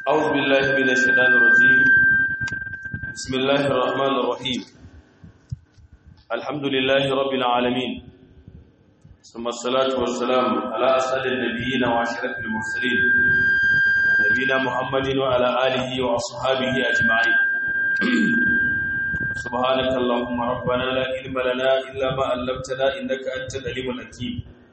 أعوذ بالله من الشيطان الرجيم بسم الله الرحمن الرحيم الحمد لله رب العالمين ثم الصلاة والسلام على أسعد النبيين وعشرة المرسلين نبينا محمد وعلى آله وأصحابه أجمعين سبحانك اللهم ربنا لا علم لنا إلا ما علمتنا إنك أنت العليم الحكيم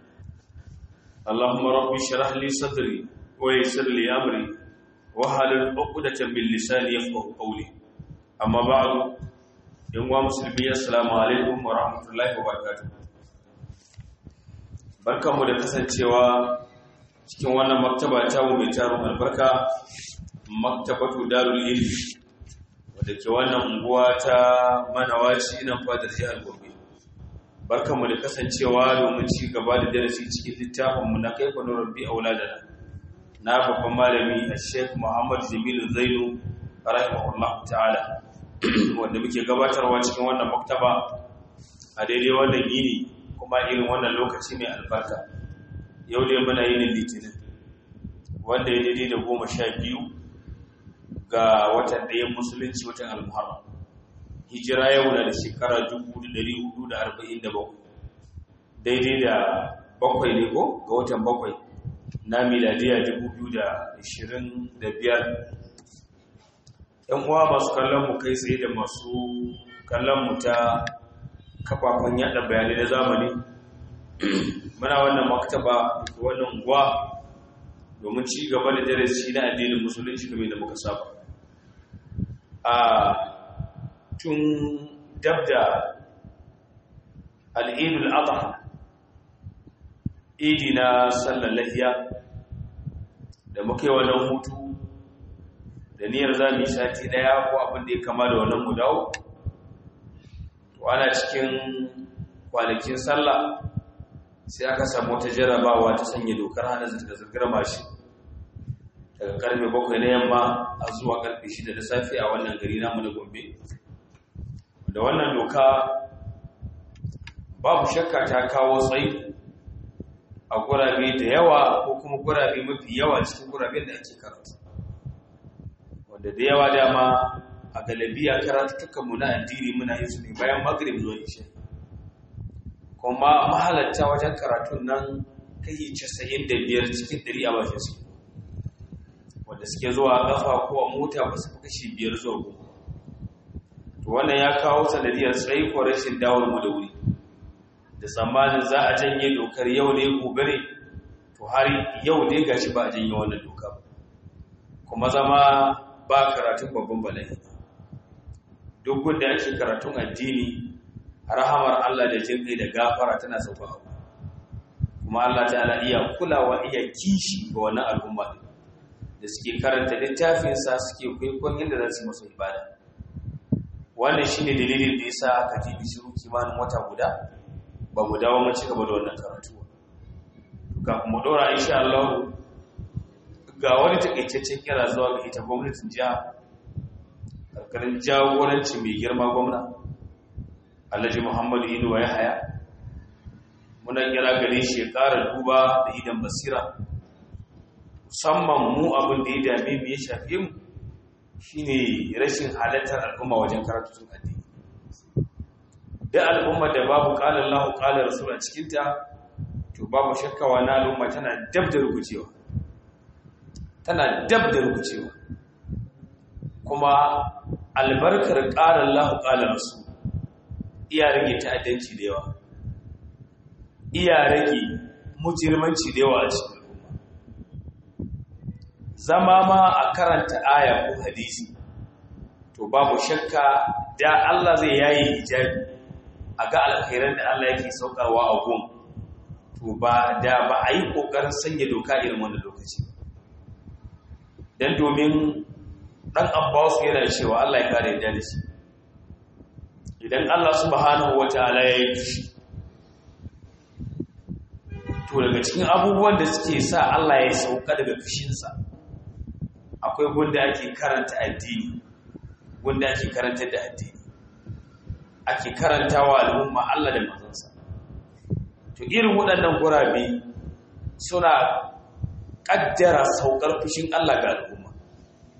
اللهم رب اشرح لي صدري ويسر لي أمري wahalar uqdatan bil lisani yafqahu qawli amma ba'du yan wa musulmi assalamu alaikum wa rahmatullahi wa barakatuh barkanmu da kasancewa cikin wannan maktaba ta mu mai taron albarka maktabatu darul ilmi wadda ke wannan unguwa ta manawaci ina fadar jihar Gombe barkanmu da kasancewa domin ci gaba da darasi cikin littafin mu na kaifa nurabbi auladana na babban malami a sheikh muhammad jamilu zainu rahimahullah ta'ala wanda muke gabatarwa cikin wannan maktaba a daidai wannan yini kuma irin wannan lokaci mai albarka yau dai muna yinin litinin wanda ya daidai da goma sha biyu ga watan ɗayan musulunci watan almuharram hijira yau na da shekara 1447 daidai da bakwai ne ko ga watan bakwai na miladiya 2025 yan uwa masu kallon mu kai tsaye da masu kallon mu ta kafafen yada bayanai na zamani muna wannan maktaba da wannan unguwa domin ci gaba da darasi na addinin musulunci game da muka saba a tun dabda al'idul adha idi na sallar lahiya da muka yi wannan hutu da niyyar za mu yi sati daya ko abin da ya kama da wannan mu dawo to ana cikin kwanakin sallah sai aka samu wata jarabawa ta sanya dokar hana zirga-zirgar mashi daga karfe bakwai na yamma a zuwa karfe shida da safe a wannan gari namu na gombe da wannan doka babu shakka ta kawo tsayi a gurabe da yawa ko kuma gurabe mafi yawa cikin guraben da ake karatu wanda da yawa dama a galabiya karatukanmu na addini muna yin su ne bayan magrib zuwa isha kuma mahalatta wajen karatun nan kai casa'in da biyar cikin ɗari a bakin su wanda suke zuwa ƙafa ko a mota ba su kashi biyar zuwa goma to wannan ya kawo sanadiyar tsayi ko rashin dawar mu da wuri da tsammanin za a janye dokar yau ne gobe ne to har yau ne gashi ba a janye wannan doka kuma zama ba karatun babban bala'i duk gunda ake karatun addini rahamar Allah da jin kai da gafara tana sauka abu kuma Allah ta'ala iya kulawa iya kishi ga wannan al'umma da suke karanta littafinsa suke kwaikwayon yadda za su yi masa ibada wannan shine dalilin da yasa aka tibi shiru kimanin wata guda ba mu dawo mun ci gaba da wannan karatu kafin mu dora insha Allah ga wani takaitaccen kira zuwa ga ita gwamnatin jiha karkarin jagoranci mai girma gwamna Alhaji Muhammadu Inuwa ya haya muna kira gare shi ya ƙara duba da idan basira musamman mu abin da ya dame mu ya shafe mu shine rashin halartar al'umma wajen karatun addini da al'umma da babu ƙalar lahu ƙalar rasul a cikinta to babu shakkawa na al'umma tana dab da rubucewa tana dab da rubucewa kuma albarkar ƙalar lahu ƙalar rasul iya rage ta'addanci da yawa iya rage mujirmanci da yawa a cikin al'umma zama ma a karanta aya ko hadisi to babu shakka da Allah zai yayi hijabi a ga alkhairan da Allah yake saukarwa a gun to ba da ba a yi ƙoƙarin sanya doka irin wannan lokaci don domin ɗan abbas yana cewa Allah ya kare da shi idan Allah subhanahu wa ta'ala ya yi fushi to daga cikin abubuwan da suke sa Allah ya sauka daga fushinsa akwai gunda ake karanta addini gunda ake karanta da addini ake karantawa al'umma Allah da manzansa to irin waɗannan gurabe suna ƙaddara saukar fushin Allah ga al'umma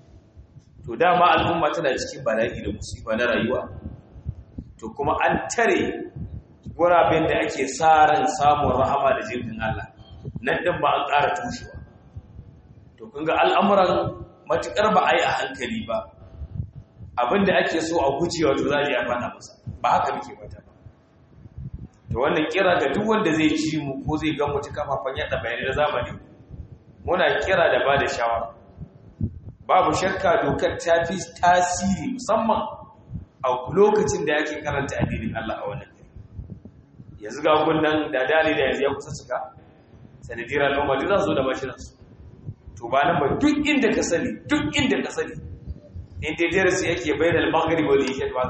to dama al'umma tana cikin bala'i da musifa na rayuwa to kuma an tare guraben da ake sa ran samun rahama da jirgin Allah nan din ba an ƙara tushewa to kun ga al'amuran matukar ba a yi a hankali ba abinda ake so a gujewa to za a yi a fada masa ba haka muke mata ba to wannan kira ga duk wanda zai ji mu ko zai ga mutu kafafen yada bayanai na zamani muna kira da ba da shawara babu shakka dokar ta fi tasiri musamman a lokacin da yake karanta addinin Allah a wannan gari yanzu ga gunnan da dali da yanzu ya kusa cika sanadiyar al'umma duk za su zo da mashinansu to ba nan ba duk inda ka sani duk inda ka sani inda darasi yake bayan al-maghrib wal isha ba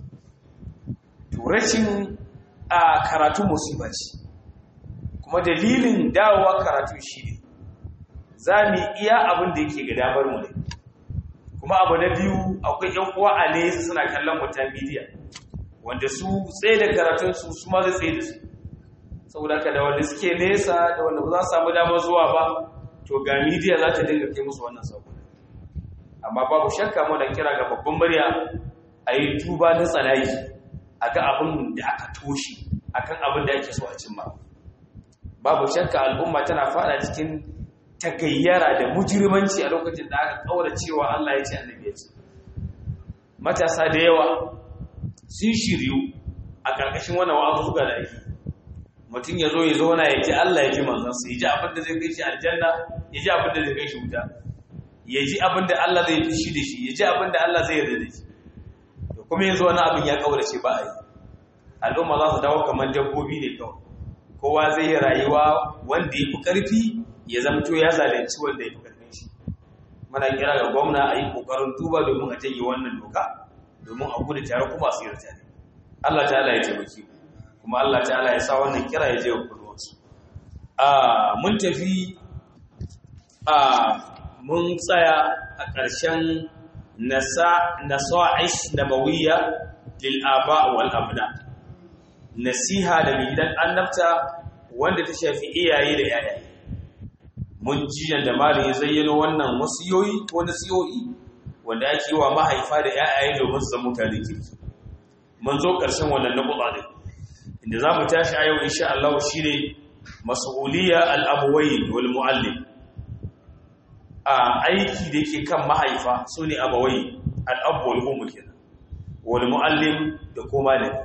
to rashin a karatu musiba ce kuma dalilin dawowa karatu shi ne za mu iya abin da yake ga damar mu ne kuma abu na biyu akwai yan uwa a nesa suna kallon mu ta media wanda su tsaye da karatun su su ma zai tsaye da su saboda ka da wanda suke nesa da wanda ba za su samu damar zuwa ba to ga media za ta dinga kai musu wannan sako amma babu shakka mu da kira ga babban murya a yi tuba na tsanayi a ga abin da aka toshe akan abin da ake so a cimma babu shakka al'umma tana fada cikin tagayyara da mujirmanci a lokacin da aka kaura cewa Allah ya ce annabi ya ce matasa da yawa sun shiryu a ƙarƙashin wannan wa'azuka da ake mutum ya zo ya zauna ya ji Allah ya ji manzansa ya ji abin da zai kai shi aljanna ya ji abin da zai kai shi wuta ya ji abin da Allah zai fishi da shi ya ji abin da Allah zai yarda da shi to kuma yanzu wani abin ya kaurace ba a yi al'umma za su dawo kamar dabbobi ne kawai kowa zai yi rayuwa wanda ya fi ƙarfi ya zamto ya zalunci wanda ya fi ƙarfin shi muna kira ga gwamna a yi ƙoƙarin duba domin a janye wannan doka domin a gudu tare kuma su yi tare Allah ta'ala ya taimaki mu kuma Allah ta'ala ya sa wannan kira ya je wa kulluwarsu a mun tafi a mun tsaya a ƙarshen nasa'is nabawiyya lil aba wal abna nasiha da gidan annabta wanda ta shafi iyaye da yayaye mun ji da malin ya zayyano wannan wasiyoyi ko nasiyoyi wanda ake yi wa mahaifa da yayaye domin su zama mutane kirki mun zo ƙarshen wannan nabuɗa ne inda za mu tashi a yau insha Allah shine mas'uliyya al-abawayn wal muallim a aiki da yake kan mahaifa sune abawai al-abu wal ummu kenan wal muallim da ko malami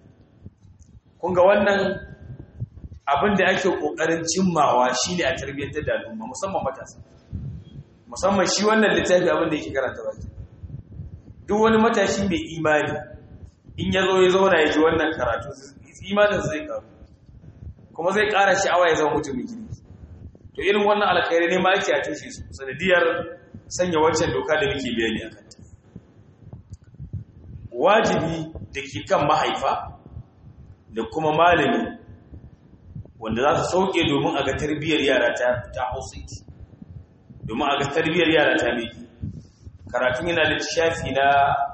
kun ga wannan abin da ake kokarin cimmawa shine a tarbiyyantar da al'umma musamman matasa musamman shi wannan littafi abin da yake karanta baki duk wani matashi mai imani in ya zo ya zauna ya ji wannan karatu imanin zai karu kuma zai ƙara sha'awa ya zama mutumin gini to irin wannan alkhairi ne ma ake a tushe su sanadiyar sanya wancan doka da muke bayani a kanta wajibi da ke kan mahaifa da kuma malami wanda za su sauke domin a ga tarbiyyar yara ta ta hausaiti domin a ga tarbiyyar yara ta miki karatun yana da shafi na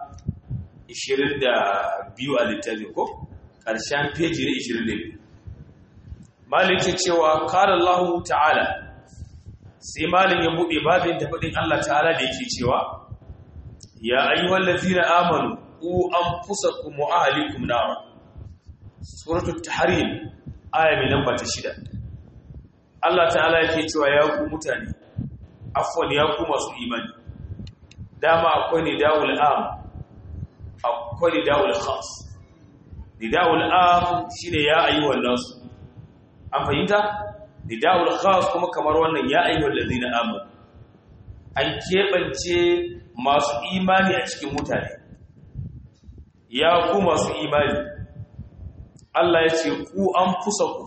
22 a littafi ko ƙarshen feji na 22 malin ke cewa kala Allah ta'ala sai malin ya buɗe babin da faɗin Allah ta'ala da yake cewa ya ayyuhal ladzina amanu ku anfusakum wa ahlikum nara suratul tahrim aya mai namba ta shida Allah ta'ala yake cewa ya ku mutane afwan ya ku masu imani dama akwai ne dawul am akwai ne dawul khas nidawul am shine ya ayyuhan nas an fahimta nidawul khas kuma kamar wannan ya ayyuhal ladina amanu an kebance masu imani a cikin mutane ya ku masu imani Allah ya ce ku an fusa ku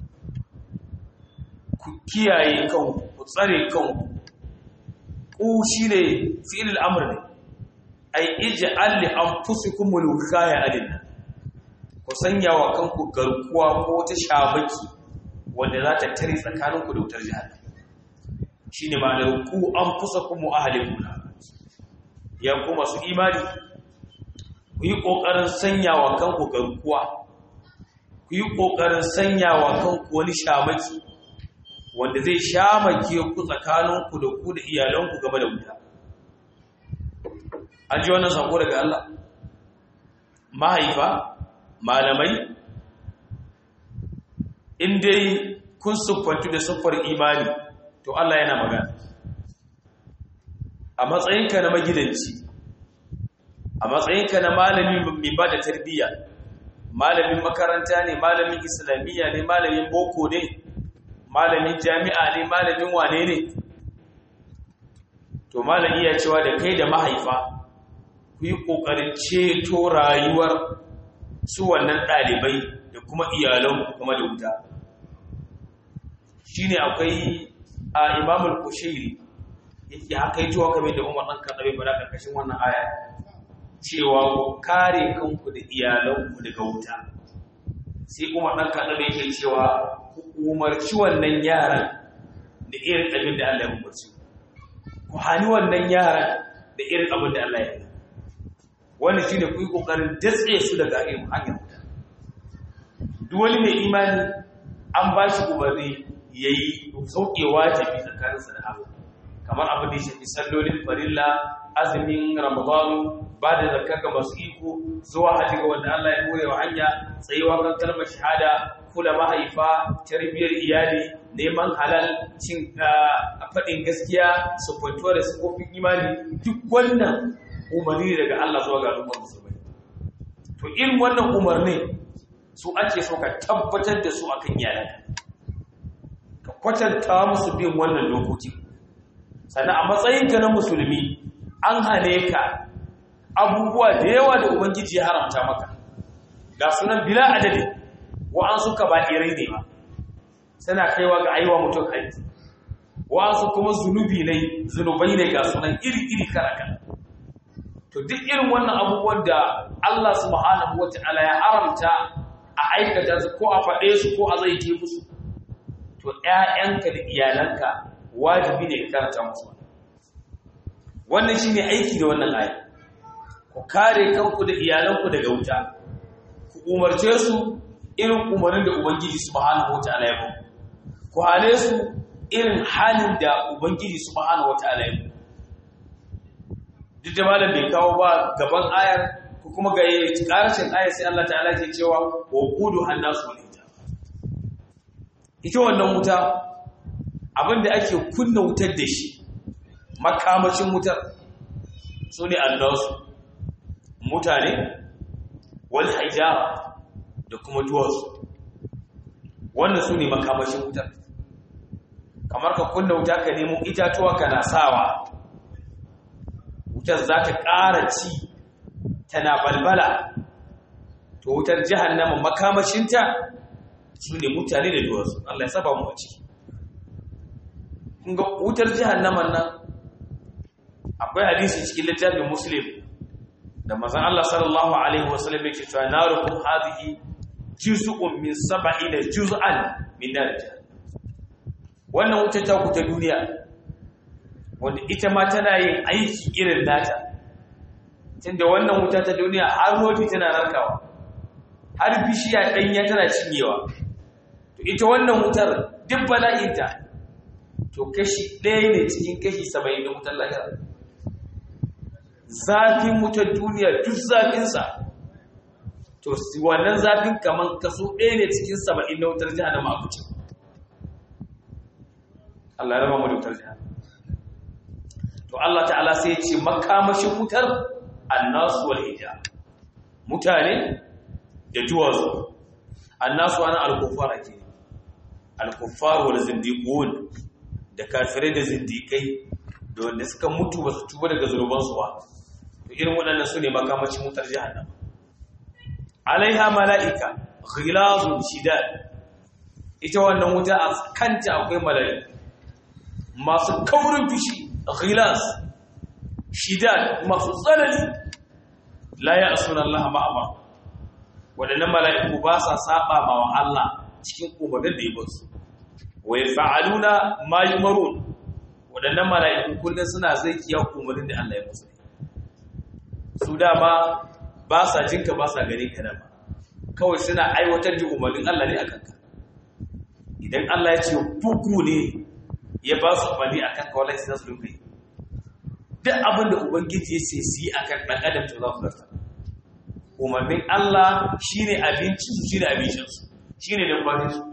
ku kiyaye kanku ku tsare kanku ku shine fi'il al-amr ne ai ij'al li anfusikum al-wikaya alinna ku sanya wa kanku garkuwa ko ta shabaki wanda za ta tare tsakaninku da wutar jahannam shine ma'anar ku anfusakum wa ahlikum ya ku masu imani ku yi kokarin sanya wa kanku garkuwa ku yi kokarin sanya wa kanku wani shamaki wanda zai shamake ku tsakaninku da ku da iyalanku game da wuta an ji wannan sako daga Allah mahaifa malamai in dai kun siffantu da siffar imani to Allah yana magana a matsayinka na magidanci a matsayinka na malami mai ba da tarbiyya malamin makaranta ne malamin islamiyya ne malamin boko ne malamin jami'a ne malamin wane ne to malami ya cewa da kai da mahaifa ku yi ƙoƙarin ceto rayuwar su wannan ɗalibai da kuma iyalan kuma da wuta shi ne akwai a imamul kushairi yake haka yi tuwa kamar da umar ɗan kaɗaɓe ba da ƙarƙashin wannan aya cewa ku kare kanku da iyalanku daga wuta sai umar ɗan kaɗaɓe yake cewa ku umarci wannan yaran da irin abin da Allah ya umarci ku hani wannan yaran da irin abin da Allah ya yi wannan shine ku yi kokarin datse su daga irin hanyar wuta duk wani mai imani an ba shi umarni yayi sauke wajibi tsakaninsa da Allah kamar abin da ya shafi sallolin farilla azumin ramadanu ba da zakka ga masu iko zuwa haji ga wanda Allah ya more wa hanya tsayuwa kan kalmar shahada kula mahaifa tarbiyyar iyali neman halal cin faɗin gaskiya sufantuwa da sufofin imani duk wannan umarni daga Allah zuwa ga al'ummar musulmai to irin wannan umarni su ake so ka tabbatar da su akan iyalanka ka kwatanta musu bin wannan dokoki sannan a matsayinka na musulmi an hane ka abubuwa da yawa da ubangiji ya haramta maka ga sunan bila adadi wa'ansu ka ba irai ne ba suna kaiwa ga aiwa mutum haiti wa'ansu kuma zunubi ne zunubai ne ga sunan iri-iri karakan to duk irin wannan abubuwan da Allah subhanahu wata'ala ya haramta a aikata su ko a faɗe su ko a zai musu to ƴaƴanka da iyalanka wajibi ne ka karanta musu wannan shine aiki da wannan aya ku kare kanku da iyalanku daga wuta ku umarce su irin umarnin da ubangiji subhanahu wataala ya baku ku hale su irin halin da ubangiji subhanahu wataala ya baku duk da malam bai kawo ba gaban ayar ko kuma ga karshen ayar sai Allah ta'ala ke cewa wa qudu hannasu wal ita wannan wuta abinda ake kunna wutar da shi makamashin wutar su ne annasu mutane wal hijara da kuma duwatsu wannan su ne makamashin wutar kamar ka kunna wuta ka nemo itatuwa kana sawa wutar za ta ƙara ci tana balbala to wutar jahannama makamashinta su ne mutane da duwatsu Allah ya saba mu a ciki ga wutar jahannaman nan akwai hadisi cikin littafin muslim da mazan Allah sallallahu alaihi wasallam yake cewa narukum hadhihi juz'un min sab'ina juz'an min nar wannan wuta ta ku ta duniya wanda ita ma tana yin aiki irin nata tunda wannan wuta ta duniya har rodi tana narkawa har bishiya danya tana cinyewa to ita wannan wutar duk bala'inta to kashi ɗaya ne cikin kashi saba'in da wutar lahira zafin wutar duniya duk zafinsa to wannan zafin kamar kaso ɗaya ne cikin saba'in na wutar jihar da ma'abuci Allah ya raba mu da wutar jihar to Allah ta'ala sai ya ce makamashin wutar annasu wal hijab mutane da duwatsu annasu ana al-kuffar ake al-kuffar wal zindiqun da kafirai da zindikai da wanda suka mutu ba su tuba daga zunubansu ba irin waɗannan su ne makamacin wutar jihannama alaiha mala'ika ghilazun shidad ita wannan wuta a kanta akwai mala'ika masu kaurin fishi ghilaz shidad masu tsanani la ya asuna Allah ma'ama waɗannan mala'iku ba sa saba ma wa Allah cikin umarnin da ya basu wa yaf'aluna ma yumarun waɗannan mala'iku kullum suna zai kiya umarnin da Allah ya musu su dama ba sa jinka ba sa gani ka dama kawai suna aiwatar da umarnin Allah ne akan ka idan Allah ya ce buku ne ya ba su umarni akan ka wallahi sai su dinga yi duk abin da ubangiji ya ce su yi akan ɗan adam to za su zarta umarnin Allah shine abincin su shine abincin su shine dabbatin su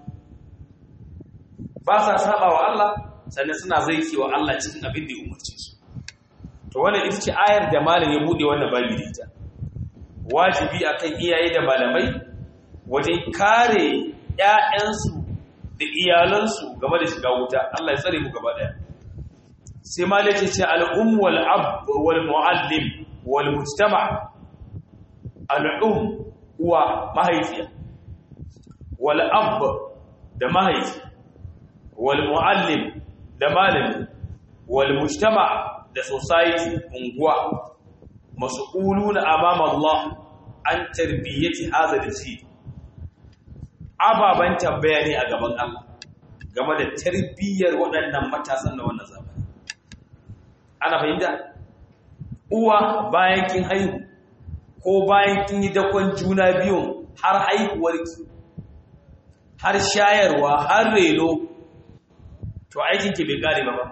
ba sa saba wa Allah sannan suna zaiki wa Allah cikin abin da ya umarce su to wannan ita ce ayar da malam ya bude wannan babi da ita wajibi akan iyaye da malamai wajen kare ƴaƴansu da iyalansu game da shiga wuta Allah ya tsare mu gaba daya sai malam ya ce al-um wal ab wal muallim wal mujtama al-um uwa mahaifiya wal ab da mahaifi wal muallim da malami wal mujtama da society unguwa mas'uluna amama Allah an tarbiyyati hadha al-jil ababan tambaya ne a gaban Allah game da tarbiyyar waɗannan matasan da wannan zamani ana fahimta uwa bayan kin haihu ko bayan kin yi dakon juna biyun har haihuwarki har shayarwa har reno to aikinki bai kare ba ba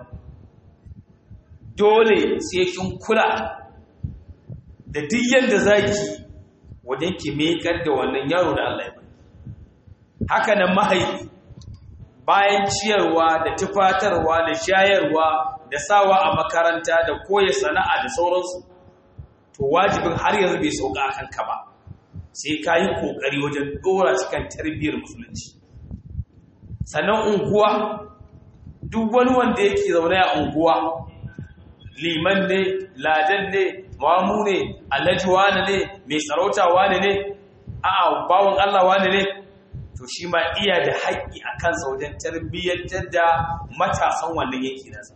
dole sai kin kula da duk yanda zaki wajen ki mekar da wannan yaro da Allah ya bari haka nan mahaifi bayan ciyarwa da tufatarwa da shayarwa da sawa a makaranta da koya sana'a da sauransu to wajibin har yanzu bai sauka akan ka ba sai ka yi kokari wajen dora cikin tarbiyyar musulunci sannan unguwa duk wani wanda yake zaune a unguwa liman ne ladan ne mamu ne alhaji wane ne mai sarauta wane ne a'a bawon Allah wane ne to shi ma iya da haƙƙi a kansa wajen tarbiyyantar da matasan wannan yanki nasa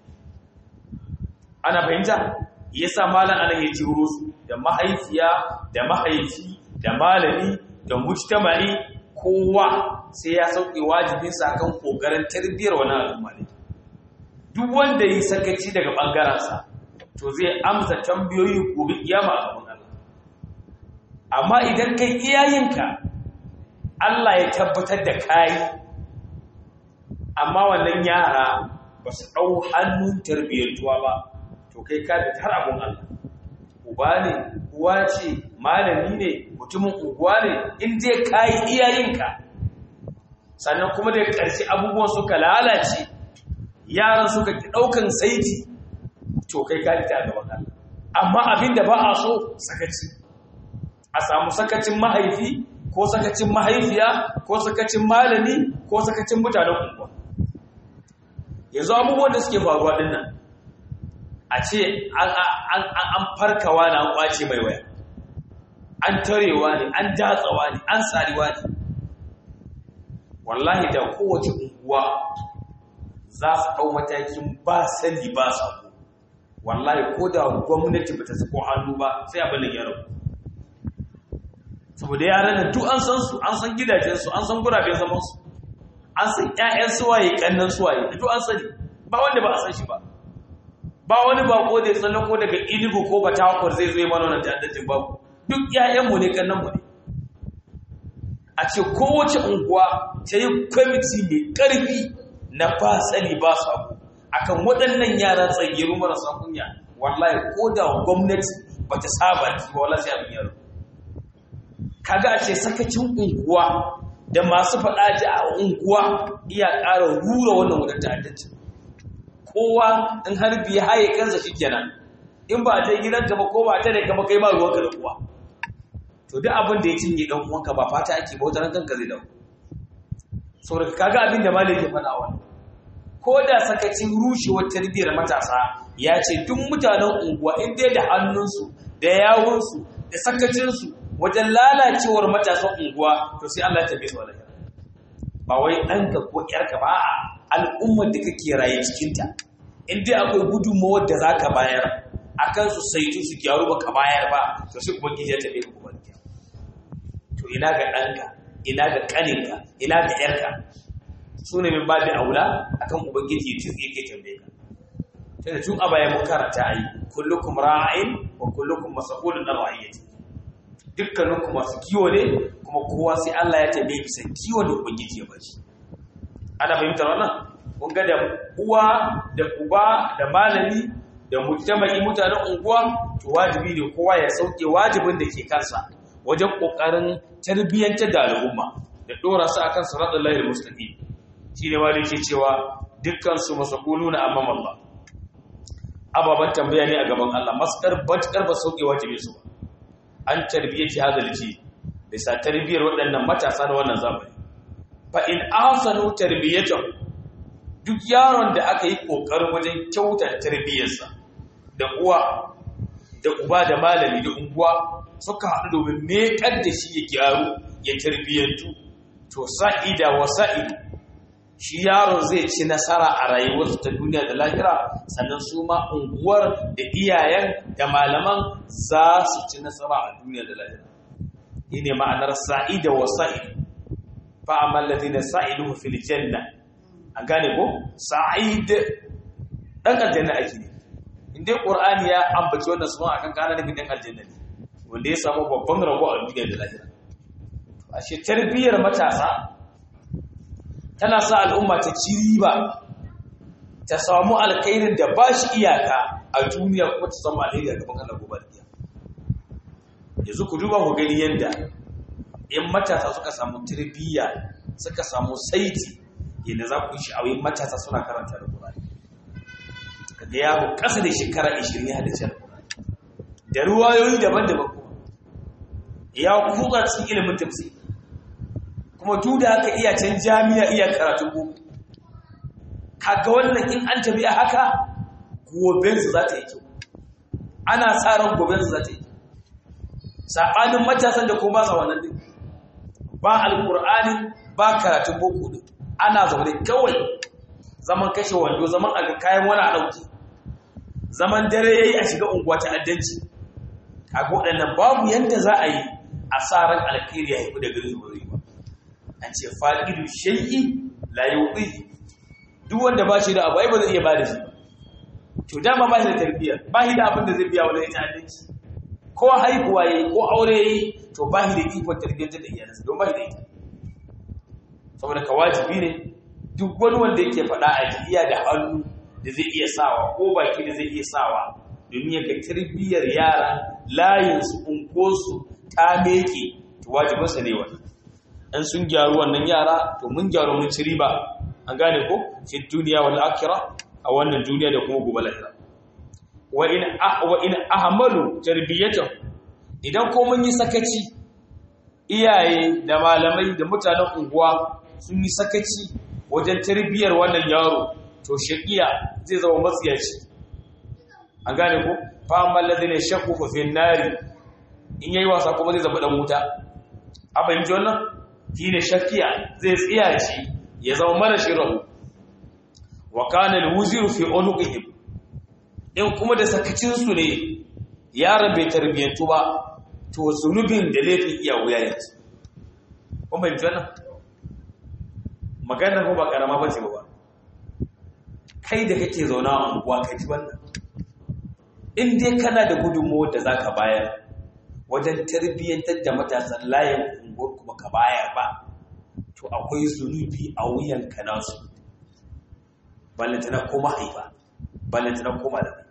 ana fahimta yasa malam ana ya jiro su da mahaifiya da mahaifi da malami da mujtama'i kowa sai ya sauke wajibinsa kan kokarin tarbiyyar wani al'umma ne duk wanda yi sakaci daga ɓangarensa to zai amsa tambayoyi gobe kiyama a gaban Allah amma idan kai iyayenka Allah ya tabbatar da kayi amma wannan yara ba su ɗau hannun tarbiyyantuwa ba to kai ka da tar abun Allah uba ne uwa ce malami ne mutumin unguwa ne in dai kayi iyayenka sannan kuma da ƙarshe abubuwan suka lalace yaran suka ki ɗaukan saiti to kai ka ta gaban Allah amma abin da ba a so sakaci a samu sakacin mahaifi ko sakacin mahaifiya ko sakacin malami ko sakacin mutanen unguwa yanzu abubuwan da suke faruwa din nan a ce an farkawa na an kwace mai waya an tarewa ne an datsawa ne an tsariwa ne wallahi da kowace unguwa za su ɗau matakin ba sani ba sako wallahi ko da gwamnati ba ta sako hannu ba sai abin da ya rabu saboda yaran nan duk an san su an san gidajensu an san guraben zaman su an san ƴaƴan suwaye kannan suwaye duk an sani ba wanda ba a san shi ba ba wani bako da ya tsallako daga Enugu ko Batakwar zai zo mana wannan ta'addacin babu duk ƴaƴan mu ne kannan mu ne a ce kowace unguwa ta yi kwamiti mai ƙarfi na ba sani ba sabo akan waɗannan yara tsagiru marasa kunya wallahi ko da gwamnati ba ta saba ki ba wallahi sai abin yaro kaga a ce sakacin unguwa da masu faɗa ji a unguwa iya ƙara rura wannan wadda ta'addanci kowa in har biya haye kansa shikenan in ba ta gidan ka ba ko ba ta da kama kai ma ruwanka da kuwa to duk abin da ya cinye dan uwanka ba fata ake ba wata kanka zai dawo saboda kaga abin da malai ke faɗa wannan ko da sakacin rushewar tarbiyyar matasa ya ce duk mutanen unguwa in dai da hannunsu da yawunsu da sakacinsu wajen lalacewar matasan unguwa to sai Allah ya tabe su wallahi ba wai ɗanka ko ƴarka ba a al'ummar da kake raye cikinta in dai akwai gudunmawar da za ka bayar a kan su saitu su gyaru ba ka bayar ba to sai kuma ya tabe ka kuma to ina ga ɗanka ina ga ƙaninka ina ga ƴarka su ne min babi aula akan ubangiji ya tuzi yake tambaye ka tunda tun a baya mun karanta ai kullukum ra'in wa kullukum mas'ulun an ra'iyati dukkaninku masu kiwo ne kuma kowa sai Allah ya tambaye bisa kiwon da ubangiji ya bashi ana fahimtar wannan kun ga da uwa da uba da malami da mujtama'i mutanen unguwa to wajibi ne kowa ya sauke wajibin da ke kansa wajen kokarin tarbiyyantar da al'umma da dora su akan siratal lahil mustaqim shine ma da yake cewa dukkan su masakuluna amam Allah ababan tambaya ne a gaban Allah maskar batkar ba sauke wajibi su an tarbiyyati hadal ji bisa tarbiyyar waɗannan matasa na wannan zamani fa in ahsanu tarbiyatan duk yaron da aka yi kokarin wajen kyauta tarbiyyarsa da uwa da uba da malami da unguwa suka haɗu domin mekar da shi ya gyaru ya tarbiyyantu to sa'ida wa sa'id shi yaron zai ci nasara a rayuwarsa ta duniya da lahira sannan su ma unguwar da iyayen da malaman za su ci nasara a duniya da lahira shi ne ma'anar sa'ida wa sa'id fa'amal ladina sa'iduhu fil janna an gane ko sa'id dan aljanna ake ne inda qur'ani ya ambaci wannan sunan akan kana nufin dan aljanna ne wanda ya samu babban rabo a duniya da lahira ashe tarbiyyar matasa tana sa al'umma ta ci riba ta samu alkhairin da ba shi iyaka a duniya kuma ta samu alheri a gaban Allah gobe da yanzu ku duba ku gani yanda in matasa suka samu tarbiyya suka samu saiti yadda za ku yi sha'awin matasa suna karanta da Qur'ani kaga yaro ƙasa da shekara 20 ya hadace da Qur'ani da ruwayoyi daban-daban kuma ya kuka cikin ilimin tafsir kuma duk da haka iya can jami'a iya karatun boko kaga wannan in an tafi a haka gobensu za ta yi kyau ana sa ran gobensu za ta yi saɓanin matasan da kuma ba sa wannan din ba alƙur'ani ba karatun boko din ana zaune kawai zaman kashe wando zaman a ga kayan wani a ɗauki zaman dare ya yi a shiga unguwa ta addanci kaga waɗannan babu yadda za a yi a sa ran alkhairi ya haifu da gari zuwa ba an ce fa'idu shay'i la yuqi duk wanda ba shi da abu ai ba zai iya ba da shi to dama ba shi da tarbiyya ba shi da abin da zai biya wani ta'addanci ko haihuwa yayi ko aure yayi to ba shi da ikon tarbiyyar da iyalansa don ba shi da ita saboda ka wajibi ne duk wani wanda yake faɗa a jiya da hannu da zai iya sawa ko baki da zai iya sawa domin ya ga tarbiyyar yara layinsu unkosu ta meke to wajibinsa ne wannan in sun gyaru wannan yara to mun gyaru mun ci riba an gane ko fi duniya wal akhirah a wannan duniya da kuma gobe lahira wa in wa in ahmalu tarbiyatan idan ko mun yi sakaci iyaye da malamai da mutanen unguwa sun yi sakaci wajen tarbiyyar wannan yaro to shaqiya zai zama matsiyaci an gane ko fa amman ladina shaqu fi nari in yayi wasa kuma zai zama dan wuta a fahimci wannan shi ne shakiya zai tsiyaci ya zama mara shirahu wa kana alwuziru fi unuqihim in kuma da sakacinsu ne yaron bai tarbiyyantu ba to zunubin da laifin iya wuya yanzu kun fahimci wannan maganar ba karama ba ce ba kai da kake zauna a unguwa ka ji wannan in dai kana da gudunmawar da za ka bayar wajen tarbiyyantar da matasan layin unguwar kuma ka bayar ba to akwai zunubi a wuyanka nasu ballantana ko mahaifa ballantana ko malamai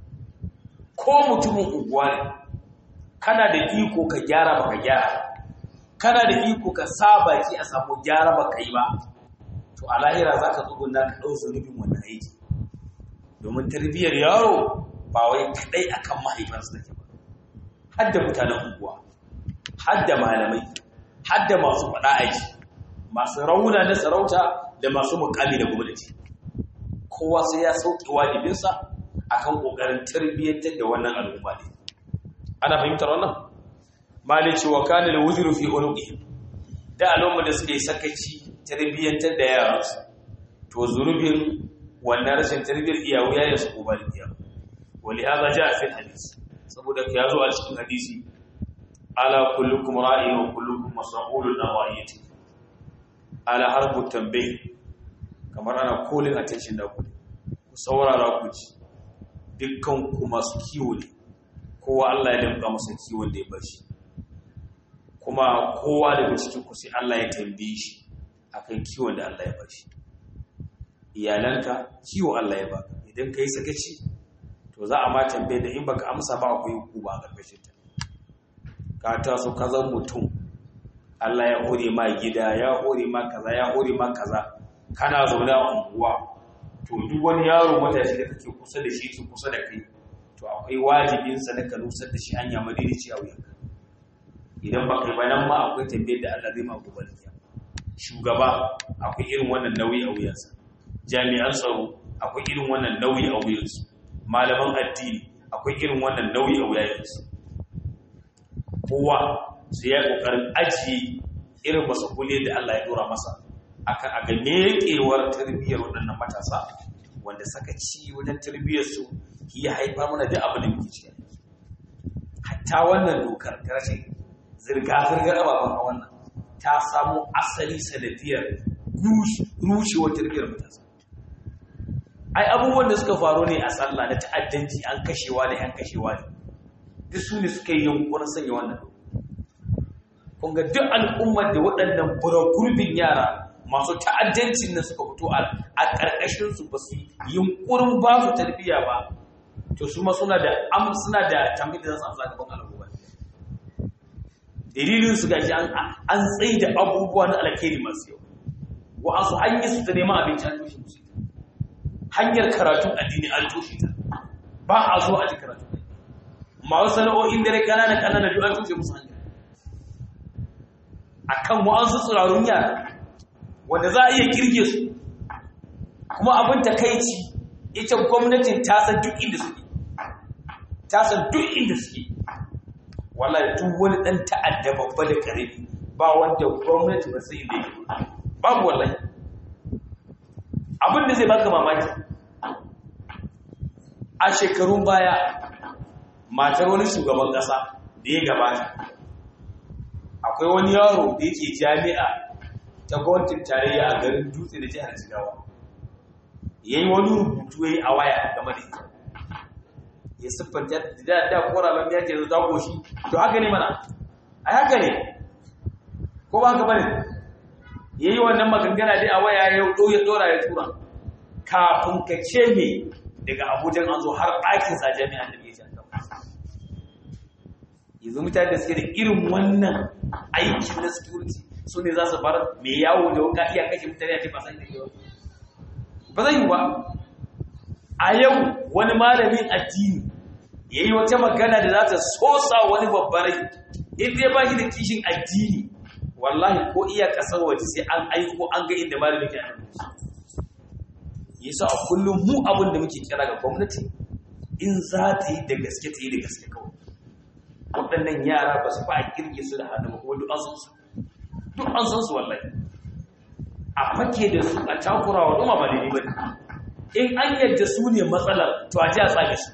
ko mutumin unguwa ne kana da iko ka gyara ba ka gyara kana da iko ka saba ki a samu gyara ba ka yi ba to a lahira za ka tsugunna ka ɗau zunubin wannan aiki domin tarbiyyar yaro ba wai kaɗai akan mahaifansu take ba har da mutanen unguwa har da malamai har da masu faɗa aiki masu rauna na sarauta da masu mukami da gwamnati kowa sai ya sauke wajibinsa akan kokarin tarbiyyantar da wannan al'umma ne ana fahimtar wannan malai cewa kana da wuzuru fi unuqi da al'umma da suke sakaci tarbiyyantar da yaransu to zunubin wannan rashin tarbiyyar iyawu ya su ko bal iyawu wali hada jaa fi hadisi saboda ya zo a cikin hadisi ala kullukum ra'in wa kullukum mas'ulun an ra'iyati ala harbu tambayi kamar ana kolin attention da ku ku saurara ku ji dukkan ku masu kiwo ne kowa Allah ya damka masa kiwon da ya bar shi kuma kowa daga cikin ku sai Allah ya tambaye shi akan kiwon da Allah ya bar shi iyalanka kiwo Allah ya baka idan kai sakaci to to za a ma tambaye da in baka amsa ba akwai hukuma a ƙarƙashin ta ka taso ka zan mutum Allah ya hore ma gida ya hore ma kaza ya hore ma kaza kana zaune a unguwa to duk wani yaro matashi da kake kusa da shi ke kusa da kai to akwai wajibin sa na ka nusar da shi hanya madaidaci a wuyanka idan ba kai ba nan ma akwai tambayar da Allah zai ma gobe da shugaba akwai irin wannan nauyi a wuyansa jami'an tsaro akwai irin wannan nauyi a wuyansu malaman addini akwai irin wannan nauyi a wuyansu kowa sai ya kokarin ajiye irin masakuli da Allah ya dora masa akan a ga mekewar tarbiyyar waɗannan matasa wanda saka ci wajen tarbiyyar su ya haifa mana da abin da muke ciki hatta wannan dokar ta rashin zirga-zirgar ababen a wannan ta samu asali sanadiyar rushewar tarbiyyar matasa ai abubuwan da suka faru ne a sallah na ta'addanci an kashewa da yan kashewa ne duk su ne suka yi yunkurin sanya wannan kun ga duk al'ummar da waɗannan buragurbin yara masu ta'addancin da suka fito a ƙarƙashin su ba su yunkurin ba su tarbiyya ba to su ma suna da am suna da tambayi da za su amsa gaban al'umma dalilin su gashi an an tsaye da abubuwa na alkhairi masu yau wa'ansu hanyar su ta neman abinci an toshe musu hanyar karatun addini an toshe ta ba a zo a ji karatu masu sana'o'in dare kanana kanana duk an toshe musu hanyar akan wa'ansu tsirarun yara wanda za a iya kirge su kuma abin takaici ita gwamnatin ta san duk inda suke ta san duk inda suke wallahi duk wani dan ta'adda babba da karami ba wanda gwamnati ba sai da yake babu wallahi abin da zai baka mamaki a shekarun baya matar wani shugaban kasa da ya gabata akwai wani yaro da yake jami'a ta gwamnatin tarayya a garin dutse da jihar jigawa yayi wani rubutu yayi a waya game da ita ya siffanta da da koraban ya ce za goshi to haka ne mana a haka ne ko ba haka bane yayi wannan magangana dai a waya ya do ya dora ya tura kafin ka ce me daga Abuja an zo har ɗakin sa jami'an da bai san yanzu mutane da suke da irin wannan aikin na security su ne za su bar mai yawo da wuka iya kashe mutane a ce ba san da yawa ba zai yi ba a yau wani malamin addini ya yi wata magana da za ta sosa wani babbarai inda ya ba shi da kishin addini wallahi ko iya kasar waje sai an aiko an ga inda malamin ke yi sa a kullum mu abin da muke kira ga gwamnati in za ta yi da gaske ta yi da gaske kawai waɗannan yara ba su fa a kirge su da hannu ba kuma duk an san su duk an san su wallahi a fake da su a takura wa ɗuma ba daidai ba ne in an yadda su ne matsalar to a ji a tsage su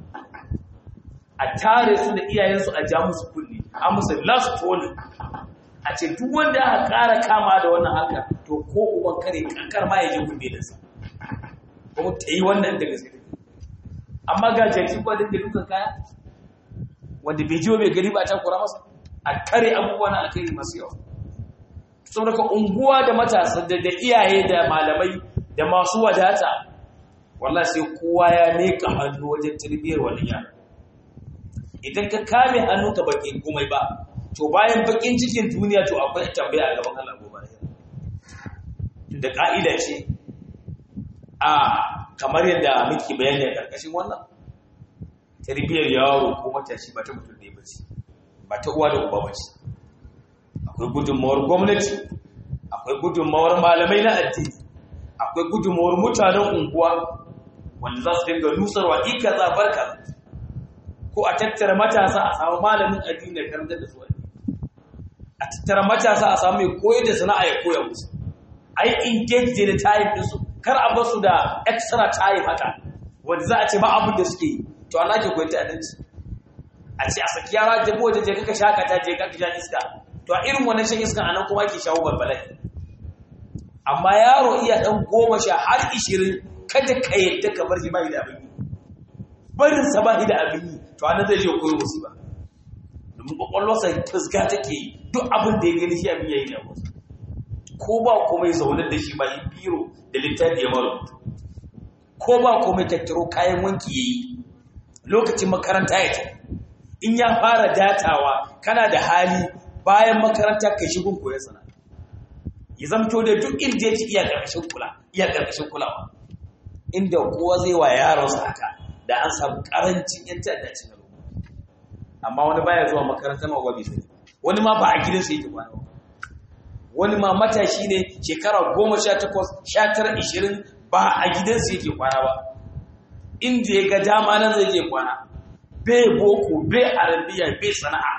a tare su da iyayensu a ja musu kulli a musu last warning a ce duk wanda aka ƙara kama da wannan haka to ko uban kare kankar ma ya je kunne da sa kuma ta yi wannan da gaske amma ga jaki ba dinga dukan kaya wanda bai ji bai gari ba ta kura masa a kare abubuwa na alkhairi masu yawa saboda unguwa da matasa da iyaye da malamai da masu wadata wallah sai kowa ya meka hannu wajen tarbiyyar wani yara idan ka kame hannu ka baki komai ba to bayan bakin cikin duniya to akwai tambaya a gaban Allah gobe da ka'ida ce a kamar yadda muke bayani a karkashin wannan tarbiyyar yaro ko matashi ba ta mutum ne ba ce ba ta uwa da uba ba ce akwai gudunmawar gwamnati akwai gudunmawar malamai na addini akwai gudunmawar mutanen unguwa wanda za su dinga nusarwa ika zabar ka ko a tattara matasa a samu malamin addini da karantar da su a tattara matasa a samu mai koyar da sana'a ya koya musu a yi engage da time ɗinsu kar a basu da extra time haka wanda za a ce ba abin da suke yi to ana ke koyar ta'addanci a ce a saki yara jabo wajen je kaka shakata je kaka sha iska to a irin wannan shan iskan anan kuma ake shawo balbalai amma yaro iya dan goma sha har ishirin kada ka yadda ka bar shi ba da abin yi barin sa ba da abin yi to anan zai je koyo musu ba domin kwakwalwarsa fusga take yi duk abin da ya gani shi abin yayi da wasu ko ba komai zaune da shi ba yi biro da littafi ya mara ko ba komai tattaro kayan wanki yayi lokacin makaranta ya tafi in ya fara datawa kana da hali bayan makaranta kai shigun koyon sana ya zamto da duk inda yake iya ƙarƙashin kula iya ƙarƙashin kulawa inda kowa zai wa yaronsa haka da an samu ƙarancin yan ta'adda cikin al'umma amma wani baya zuwa makaranta ma bai sani wani ma ba a gidansa yake kwana ba wani ma matashi ne shekara goma sha takwas sha tara ishirin ba a gidansa yake kwana ba inda ya ga dama nan zai je kwana bai boko bai arabiya bai sana'a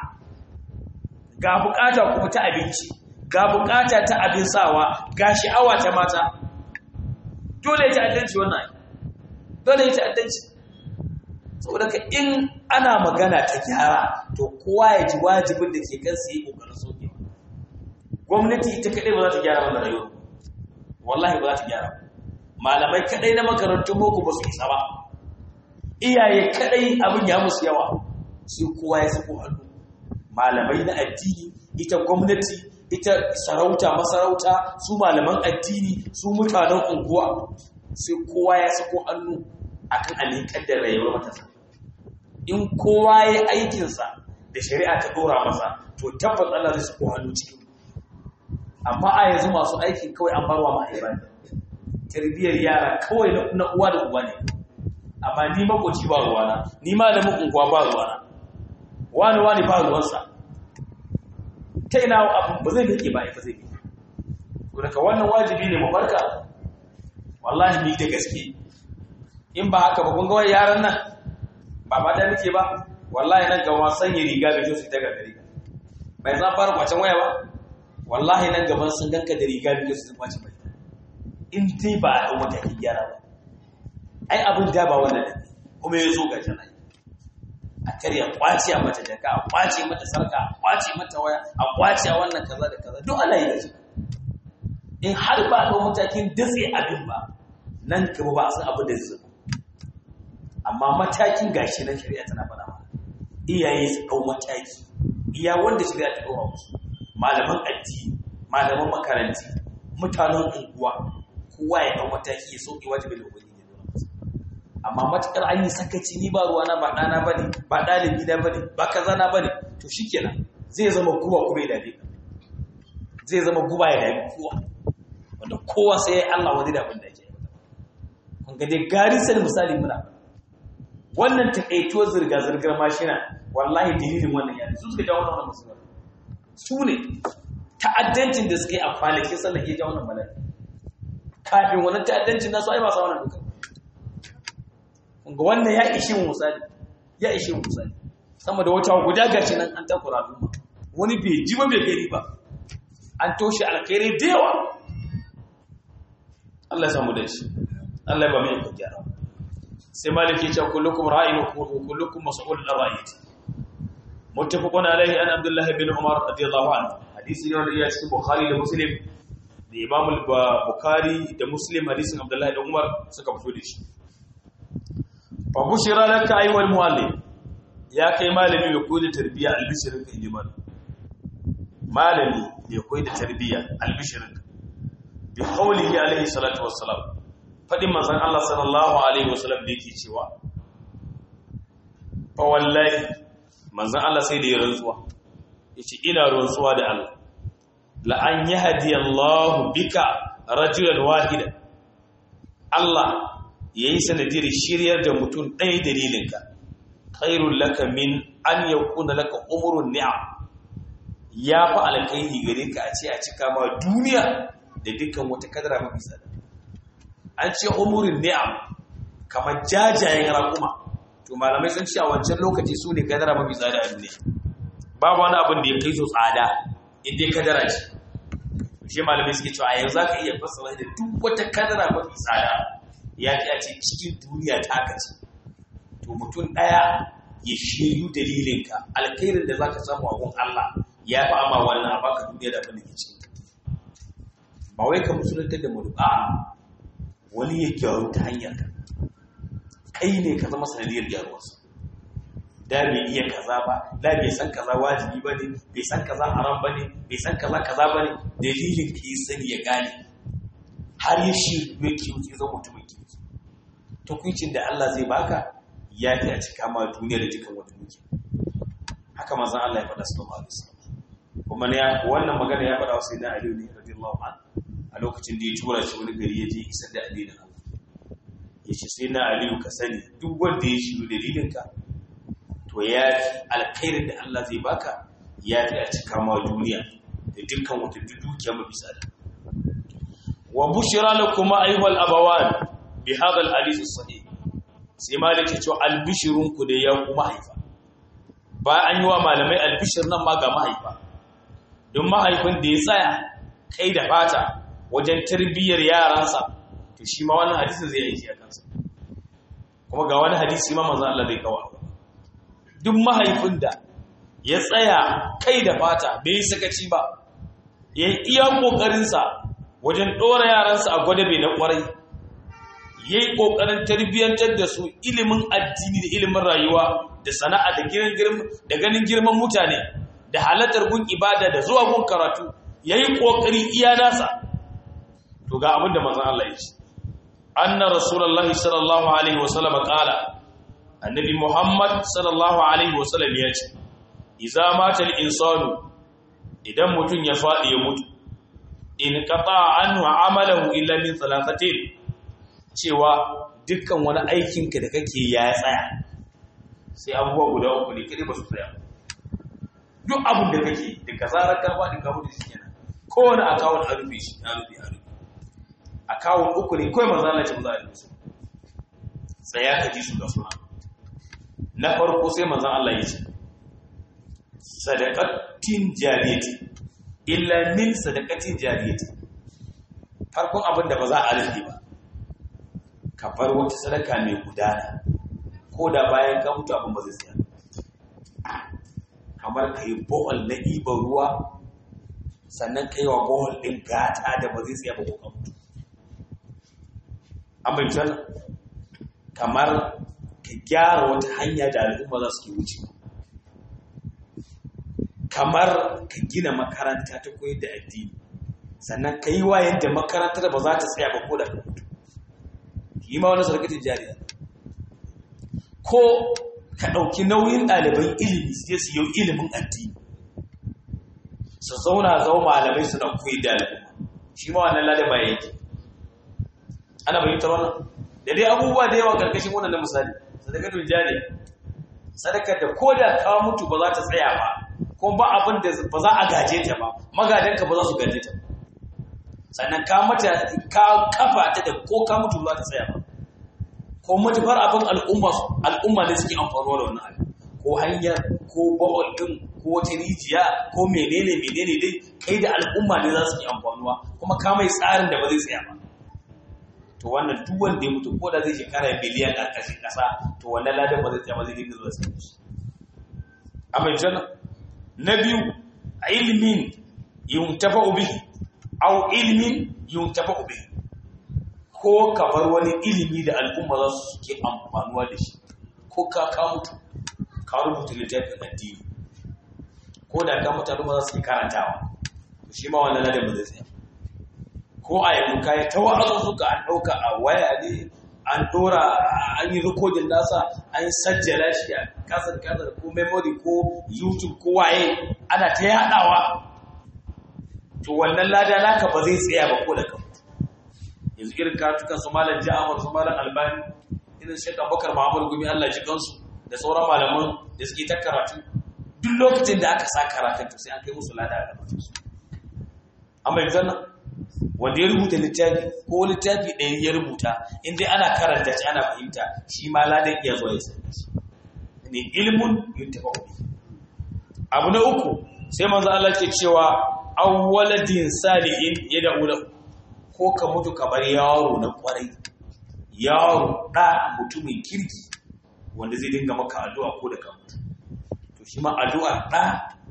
ga bukata kuma ta abinci ga bukata ta abin sawa ga sha'awa ta mata dole ya ta'addanci wannan dole ya ta'addanci saboda ka in ana magana ta gyara to kowa ya ji wajibin da ke kansa yi kokarin sokewa gwamnati ita kadai ba za ta gyara wannan rayuwa wallahi ba za ta gyara malamai kadai na makarantun boko ba su isa ba iyaye kadai abin ya musu yawa sai kowa ya sako hannu malamai na addini ita gwamnati ita sarauta masarauta su malaman addini su mutanen unguwa sai kowa ya sako hannu akan alikar da rayuwar matasa in kowa ya aikinsa da shari'a ta dora masa to tabbas Allah zai sako hannu cikin amma a yanzu masu aikin kawai an barwa mahaifa tarbiyyar yara kawai na uwa da uba ne amma ni makoci ba ruwana ni malamin unguwa ba ruwana wani wani ba ruwansa ta ina abu ba zai miƙe ba ita zai miƙe to daga wannan wajibi ne mu barka wallahi ni da gaske in ba haka ba kun ga yaran nan ba ba da muke ba wallahi nan ga wasan yi riga bai su ta gari bai za fara kwacen waya ba wallahi nan gaban sun ganka da riga bai su kwace bai in dai ba a wata gyara ba ai abin da ba wannan da kuma ya zo ga jana'i a karya kwace mata jaka a kwace mata sarka a kwace mata waya a kwace wannan kaza da kaza duk ana yi da shi in har ba a matakin datse abin ba nan gaba ba a san abin da zai zama amma matakin gashi na shari'a tana faɗa mana iyaye su ɗau mataki iya wanda shari'a ta ɗora musu malaman addini malaman makaranti mutanen unguwa kowa ya ɗau mataki ya sauke wajibin da ubangiji ya ɗora musu amma matukar an yi sakaci ni ba ruwana ba ɗana ba ne ba ɗalibi na ba ne ba kaza na ba ne to shi kenan zai zama guba kuma ya dame ka zai zama guba ya dame kowa wanda kowa sai ya Allah wani da abin da yake kun ga dai gari sai misali muna wannan takaito zirga zirgar mashina wallahi dalilin wannan yana su suka jawo wannan musulma su ne ta'addancin da suke a kwanakin sallah ke jawo wannan bala'i kafin wannan ta'addancin nasu ai ba sa wannan dokar ga wannan ya ishe mu misali ya ishe mu misali sama da wata guda gashi nan an takura al'umma wani bai ji ba bai gari ba an toshe alkhairi da yawa Allah ya samu da shi Allah ya ba mu yin gyara sai maliki ya ce kullukum ra'in wa kullukum mas'ulun an ra'iyati muttafaqun alayhi an Abdullah bin Umar radiyallahu anhu hadisi ne wanda ya cikin Bukhari da Muslim da Imam al-Bukhari da Muslim hadisin Abdullah da Umar suka fito da shi fa bushira laka ayyuhal muallim ya kai malami mai koyi da tarbiyya albishirin ka inji malami malami mai koyi da tarbiyya albishirin ka bi qawlihi alaihi salatu wassalam fadin manzon Allah sallallahu alaihi wasallam da yake cewa fa wallahi manzon Allah sai da ya rantsuwa yace ina rantsuwa da Allah la an yahdi Allah bika rajulan wahida Allah ya yi sanadiyar shiryar da mutum ɗaya dalilinka khairun laka min an ya kuna laka umurun ni'am ya fi alkairi gare ka a ce a cika ma duniya da dukkan wata kadara mafi tsada an ce umurin ni'am kamar jajayen raƙuma to malamai sun ce a wancan lokaci su ne kadara mafi tsada a duniya babu wani abin da ya kai su tsada inda ya kadara ce shi malamai suke cewa a yanzu za ka iya fassara da duk wata kadara mafi tsada ya fi a ce cikin duniya ta kace to mutum ɗaya ya shiryu dalilinka alkhairin da za ka samu a gun Allah ya fi ama wannan a baka duniya da abin da ke cikin ba wai ka musulunta da mu a wani ya gyaru ta hanyar ka kai ne ka zama sanadiyar gyaruwarsa da bai iya kaza ba da bai san kaza wajibi ba ne bai san kaza haram ba ne bai san kaza kaza ba ne dalilin ka yi sani ya gane har ya shi mai kiwo zama mutumin kiwo tukuncin da Allah zai baka ya fi a cika ma duniya da dukkan wata dukiya haka manzon Allah ya faɗa sallallahu alaihi wasallam kuma ne wannan magana ya faɗa wasu na Aliyu ne radiyallahu an a lokacin da ya tura shi wani gari ya je isar da addinin Allah ya ce sai na Aliyu ka sani duk wanda ya shiru dalilinka to ya fi alkhairin da Allah zai baka ya fi a cika ma duniya da dukkan wata dukiya mafi tsada wa bushira lakum ayyuhal abawan bi hadha al-hadith as-sahih sai malaki ce albishirunku da ya kuma haifa ba an yi wa malamai albishir nan ma ga mahaifa don mahaifin da ya tsaya kai da fata wajen tarbiyyar yaransa to shi ma wani hadisi zai aiki a kansa kuma ga wani hadisi ma manzo Allah zai kawo duk mahaifin da ya tsaya kai da fata bai yi sakaci ba ya yi iya kokarinsa wajen ɗora yaransa a gwada bai na kwarai ya yi ƙoƙarin tarbiyyantar da su ilimin addini da ilimin rayuwa da sana'a da ganin girman mutane da halartar gun ibada da zuwa gun karatu ya yi ƙoƙari iya nasa to ga abin da mazan Allah ya ce anna rasulullahi sallallahu alaihi wasallam qala annabi muhammad sallallahu alaihi wasallam ya ce idza mata al-insanu idan mutum ya faɗi ya mutu in qata anhu amalahu illa min thalathatin cewa dukkan wani aikinka da kake ya tsaya sai abubuwa guda uku ne kare ba su tsaya duk abin da kake da ka zarar ka faɗi ka mutu shi kenan kowane akawun a rufe shi a rufe a rufe akawun uku ne kawai manzo Allah ce ba za a rufe su tsaya ka ji su ga suna na farko sai manzo Allah ya ce sadaqatin jariyati illa min sadaqatin jariyati farkon abin da ba za a rufe ba ka bar wata sadaka mai gudana ko da bayan ka mutu abin ba zai tsaya kamar ka yi bohol na ɗiban ruwa sannan ka yi wa bohol ɗin gata da ba zai tsaya ba ko ka mutu an bai wannan kamar ka gyara wata hanya da al'umma za su ke wuce kamar ka gina makaranta ta koyar da addini sannan ka yi wa yadda makarantar ba za ta tsaya ba ko da ka mutu yi ma wani sarkatin jariya ko ka ɗauki nauyin ɗaliban ilimi su su yau ilimin addini su zauna zau malamai su ɗan koyi da al'umma shi ma wannan ladaba yake ana bayyanta wannan da dai abubuwa da yawa karkashin wannan na misali sadakatul jariya sadakar da ko da ka mutu ba za ta tsaya ba ko ba abin da ba za a gaje ta ba magadanka ba za su gaje ta ba sannan ka mata ka kafa ta da ko ka mutu za ta tsaya ba ko matufar abin al'umma al'umma ne suke amfanuwa da wannan abin ko hanyar ko bawal din ko wata rijiya ko menene menene dai kai da al'umma ne za su yi amfanuwa kuma ka mai tsarin da ba zai tsaya ba to wannan duk wanda ya mutu ko da zai shekara biliyan a ƙarshen ƙasa to wannan ladan ba zai tsaya ba zai dinga zuwa sai shi amma jana na biyu ilmin yuntafa'u bihi aw ilmin yuntafa'u bihi ko ka bar wani ilimi da al'umma za su ke amfanuwa da shi ko ka ka mutu ka rubuta littafin addini ko da ka mutu al'umma za su ke karantawa to shi ma wannan ladan ba zai tsaya ko a yanzu kayi ta wa'azu suka an ɗauka a waya ne an ɗora an yi rikodin nasa an sajjala shi a kasar kasar ko memory ko youtube ko waye ana ta yaɗawa to wannan lada naka ba zai tsaya ba ko da kan yanzu irin karatukan su malam ja'afar su malam albani irin shek abubakar muhammad gumi allah ji kansu da sauran malaman da suke ta karatu duk lokacin da aka sa karatun to sai an kai musu lada a gaban su amma yanzu nan wanda ya rubuta littafi ko littafi ɗaya ya rubuta inda ana karanta shi ana fahimta shi ma ladan iya zuwa ya sani shi ne ilmun yuntaba abu na uku sai manzo Allah ke cewa awwaladin salihin yad'u lahu ko ka mutu ka bar yaro na kwarai yaro da mutumin kirki wanda zai dinga maka addu'a ko da ka mutu to shi ma addu'a da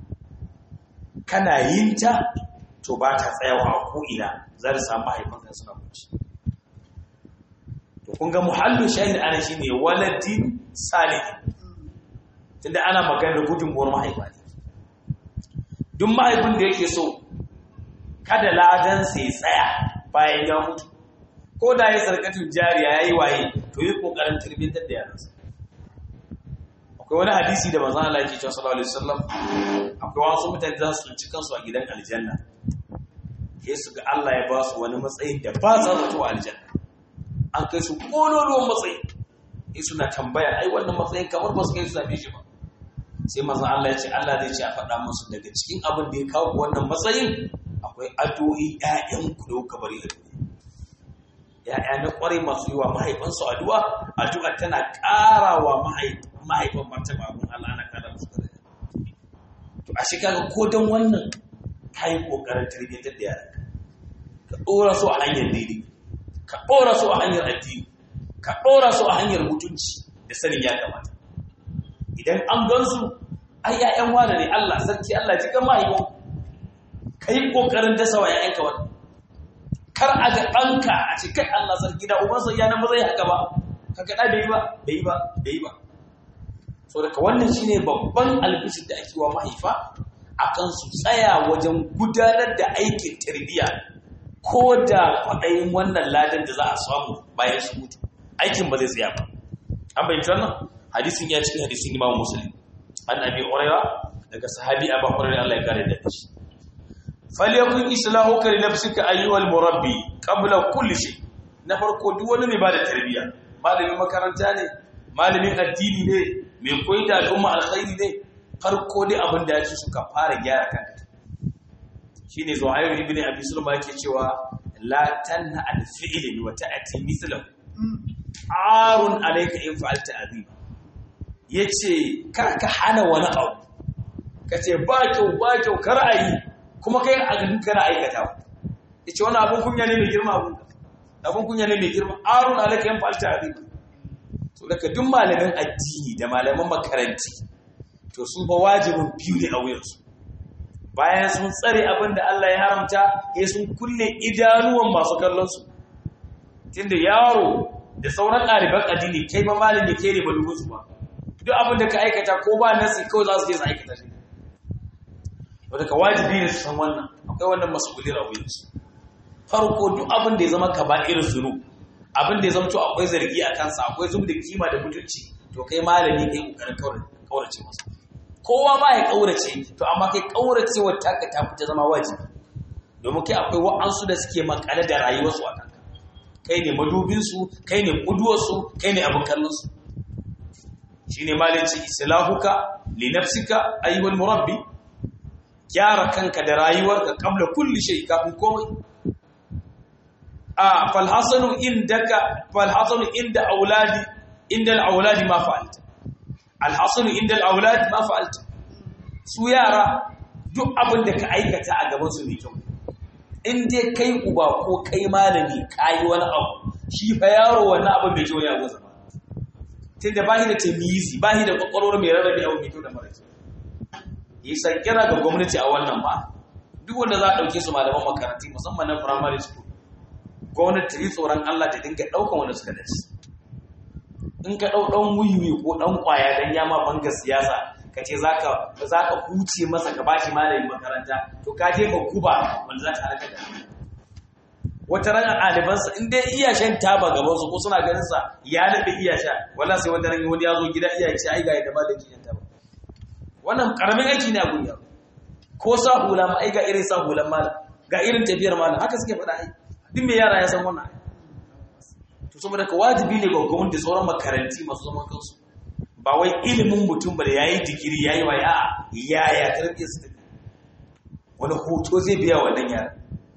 kana yin ta to ba ta tsayawa a ko'ina za ta samu haifanka suna kunci to kun ga muhallin shahid ana shi ne waladin salihin tunda ana magana gudunmuwar mahaifa ne duk mahaifin da yake so kada ladan sai tsaya bayan ya mutu ko da ya sarkatun jariya ya yi waye to yi kokarin turbintar da yaransa akwai wani hadisi da manzon Allah yake cewa sallallahu alaihi wasallam akwai wasu mutane za su tsinci kansu a gidan aljanna sai su ga Allah ya ba su wani matsayin da ba za su a aljanna an kai su kololuwan matsayi sai suna tambaya ai wannan matsayin kamar ba su kai su same shi ba sai manzon Allah ya ce Allah zai ce a faɗa musu daga cikin abin da ya kawo wannan matsayin akwai addu'o'i ƴaƴan ku da kuka bari a duniya ‘ya'ya na ƙwarai masu yi wa mahaifansu addu'a, addu'a tana ƙara wa mahaifan martaba abin Allah na ƙara musu ƙarar. To, a shekara ko don wannan ka yi ƙoƙarin tarbiyyantar da yaranka, ka ɗora su a hanyar daidai, ka ɗora su a hanyar addini, ka ɗora su a hanyar mutunci da sanin ya kamata. Idan an gan su, ai ‘ya'yan wane ne Allah, sarki Allah ji kan mahaifan, ka yi ƙoƙarin dasa wa ‘ya'yanka wani. kar a ga ɗanka a ce kai Allah sarki da ubansa ya nan ba zai haka ba ka ga bai yi ba bai yi ba bai yi ba so daga wannan shine babban albishir da ake wa mahaifa akan su tsaya wajen gudanar da aikin tarbiyya ko da kwaɗayin wannan ladan da za a samu bayan su mutu aikin ba zai tsaya ba an bayyana wannan hadisin ya cikin hadisin Imam Muslim an Abi Hurairah daga sahabi Abu Hurairah Allah ya kare da shi falyakun islahuka li nafsika ayyuhal murabbi qabla kulli shay na farko duk wani mai bada tarbiyya malamin makaranta ne malamin addini ne mai koyi da al'umma alkhairi ne farko dai abin da yake suka fara gyara kanka shine zuhair ibn abi sulma yake cewa la tanha al fi'li wa ta'ti mithlahu arun alayka in fa'alta azim yace kar ka hana wani abu kace ba kyau ba kyau kar ayi kuma kai a ganin kana aikata ya ce wani abin kunya ne mai girma abin abin kunya ne mai girma arun alaka yan falta azim so daga duk malamin addini da malaman makaranti to sun ba wajibin biyu ne a wuyansu bayan sun tsare abin da Allah ya haramta ya sun kulle idanuwan masu kallon su tunda yaro da sauran ɗaliban addini kai ma malami kai ne ba dubu su ba duk abin da ka aikata ko ba nasi kawai za su je su aikata shi wadda ka wajibi ne su san wannan akwai wannan mas'uliyar a wuyansu farko duk abin da ya zama ka ba irin zunu abin da ya zama to akwai zargi a kansa akwai zub da kima da mutunci to kai malami kai kokarin kaurace masa kowa ma ya kaurace to amma kai kaurace wa taka ta fita zama wajibi domin kai akwai wa'ansu da suke makale da rayuwarsu a kanka kai ne madubinsu kai ne kuduwarsu kai ne abin kallonsu shine malinci islahuka li nafsika ayyuhal murabbi gyara kanka da rayuwarka kabla kulli shay kafin komai a falhasanu indaka falhasanu inda auladi inda alauladi ma fa'alta alhasanu inda alauladi ma fa'alta su yara duk abin da ka aikata a gaban su ne kyau in dai kai uba ko kai malami kai wani abu shi fa yaro wannan abin bai kyau ne a gonsa ba tunda bahi da tamizi bahi da kwakwalwar mai rarrabe abu mai kyau da mara kyau yi sankira ga gwamnati a wannan ba duk wanda za a ɗauke su malaman makaranti musamman na primary school gwamnati ta yi tsoron Allah ta dinga ɗaukan wanda suka dace in ka ɗau ɗan wuyi ko ɗan ƙwaya don yama banga siyasa ka ce za ka huce masa ka bashi malamin makaranta to ka je ka kuba wanda za ta halaka da wata ranar ɗalibansa in dai iya shan taba gabansu ko suna ganin sa ya daɗe iya sha wala sai wanda ran wani ya zo gida iya ce ai ga yadda malaki shan taba wannan karamin aiki ne a gunya ko sa hula ma ai ga irin sa hulan malam ga irin tafiyar malam haka suke faɗa ai duk me yara ya san wannan to saboda ka wajibi ne ga gwamnati da sauran makaranti masu zaman kansu ba wai ilimin mutum ba da yayi digiri yayi wa ya yaya tarbiyyar su take wani hoto zai biya wannan yara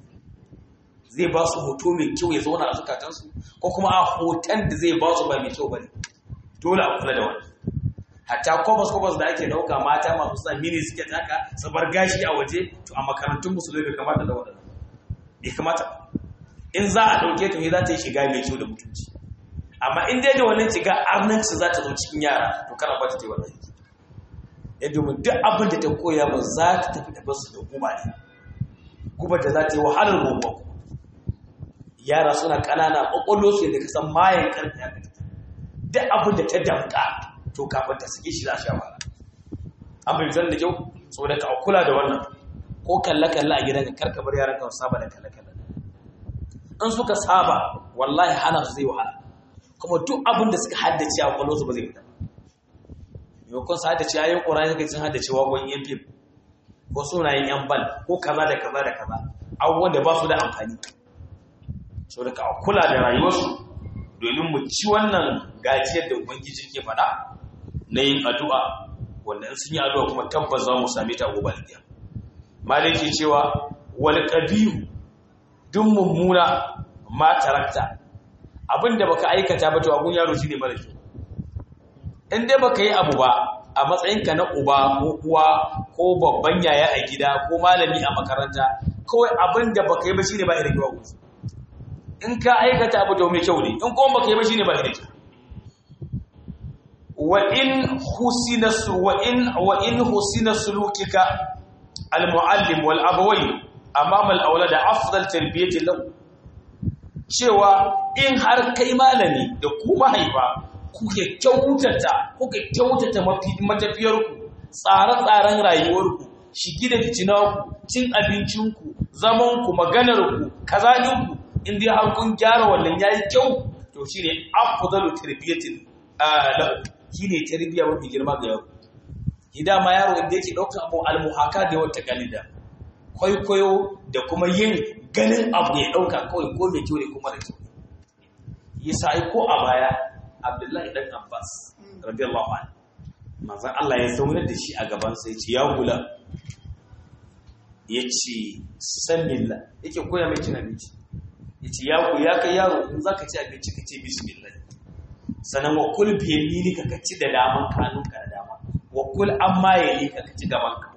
zai ba su hoto mai kyau ya zauna a zukatansu ko kuma a hoton da zai ba su ba mai kyau ba ne dole a kula da wani hatta kwabas kwabas da ake dauka mata masu sa mini suke taka su bar gashi a waje to a makarantun musulmi bai kamata da waɗannan bai kamata in za a ɗauke ta za ta yi shiga mai kyau da mutunci amma in dai da wannan shiga arnanci za ta zo cikin yara to kana ba ta ta yi wannan aiki ya domin duk abin da ta koya ba za ta tafi da basu da guba ne guba da za ta yi wahalar gobe yara suna ƙanana ƙwaƙwallo su yadda ka san mayan ƙarfi ya kai duk abin da ta damƙa to kafin ta sake shi za a sha wahala an bai da kyau saboda ka kula da wannan ko kalle-kalle a gidanka karka bar yaran ka saba da kalle-kalle in suka saba wallahi hana su zai wahala kuma duk abin da suka haddace a kwallo su ba zai fita maimakon su haddace ayoyin ƙur'ani kai sun haddace waƙon yan fim ko sunayen yan bal ko kaza da kaza da kaza abubuwan da ba su da amfani so da ka kula da rayuwarsu domin mu ci wannan gajiyar da ubangiji ke faɗa na yin addu'a wanda in sun yi addu'a kuma tabbas za mu same ta gobe alƙiya maliki cewa wal qabihu duk mummuna ma tarakta abinda baka aikata ba to abun yaro shine mara kyau in dai baka yi abu ba a matsayinka na uba ko uwa ko babban yaya a gida ko malami a makaranta kawai abin da baka yi ba shine ba irin kyau in ka aikata abu to mai kyau ne in kuma baka yi ba shine ba irin kyau wa in husina wa in wa in husina sulukika al muallim wal abawayn amama al awlad afdal tarbiyati lahu cewa in har kai malami da ku mahaifa kuke kyautata kuke kyautata matafiyarku tsare-tsaren rayuwarku shigi da fitinarku cin abincinku zamanku maganarku kazaninku in dai har kun gyara wannan yayi kyau to shine afdalu tarbiyatin lahu shine tarbiya mafi girma ga yaro hidama yaro inda yake dauka abu almuhaka da wata kalida kwaikwayo da kuma yin ganin abu ya dauka kawai ko mai kyau ne kuma da kyau yasa ai ko a baya Abdullahi dan Abbas radiyallahu anhu manzon Allah ya zaunar da shi a gaban sa yace ya gula yace sanilla yake koya mai cin abinci yace ya ku ya kai yaro in zaka ci abinci ka ce bismillah sanan wa kul bi yaminika ka ci da daman kanunka da dama wa kul amma yalika ka ci gaban ka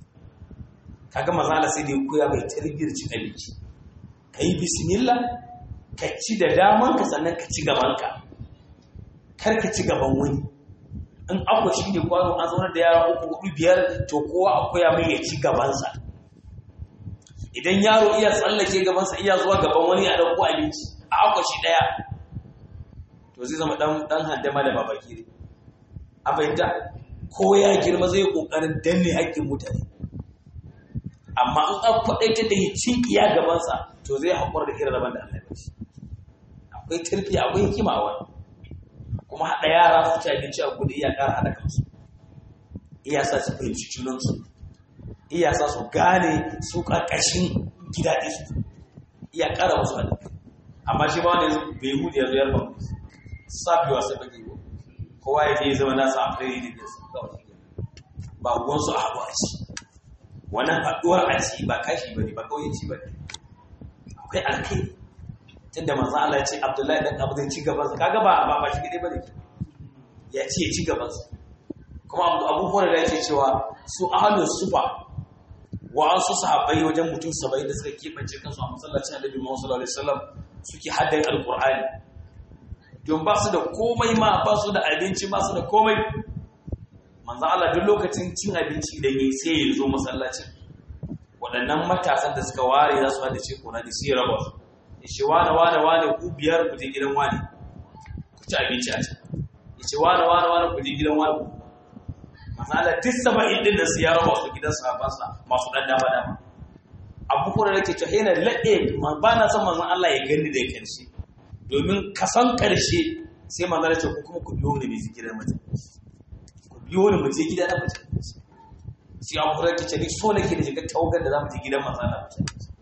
kaga manzon Allah sai da ya koya mai tarbiyar cin abinci kai bismillah ka ci da daman ka sannan ka ci gaban ka kar ka ci gaban wani in akwai shi ne kwano an zaunar da yara uku hudu biyar to kowa akwai ya mai ya ci gabansa idan yaro iya tsallake gabansa iya zuwa gaban wani a ɗauko abinci a akwai shi ɗaya to zai zama ɗan handama da babaki ne a fahimta ko ya girma zai ƙoƙarin danne haƙƙin mutane amma in an kwaɗaita da ya ci iya gabansa to zai haƙura da irin rabon da Allah ya bashi akwai turki akwai hikima a wani kuma haɗa yara su ci abinci a gudu iya ƙara haɗa kansu iya sa su fahimci junansu iya sa su gane su ƙarƙashin gida ɗin su iya ƙara wasu haɗa amma shi ba wani bai hudu ya zo yarfa safi wasu baki ko kowa ya je zama nasa a fere da su ba ruwansu a haɗu a ci wannan haɗuwar a ci ba kashi ba ne ba kawai ci ba ne akwai alkai tunda manzo Allah ya ce Abdullahi dan Abu zai ci gaban kaga ba ba ba shi gide bane ya ce ya ci gaban kuma Abu Hurairah ya ce cewa su ahlus sufa wa an su sahabbai wajen mutum 70 da suka kebance kansu a masallacin Annabi Muhammad sallallahu alaihi wasallam suke haddan alqur'ani don ba su da komai ma ba su da abinci ba su da komai manzo Allah duk lokacin cin abinci idan yayi sai ya zo masallacin waɗannan matasan da suka ware za su haddace Qur'ani sai ya raba su yace wane wane wane ku biyar ku je gidan wane ku ci abinci a can yace wane wane wane ku je gidan wane masala duk saba'in din da su ya raba su gidan sahabansa masu dan dama dama abu kuma da ke cewa yana laɗe ba na son manzon Allah ya gani da karshe domin kasan karshe sai manzon ce ku kuma ku biyo ni mai gidan mutum ku biyo ni mu je gida na mutum sai abu da ke ce ni so nake da shiga tawagar da za mu je gidan manzon Allah mutum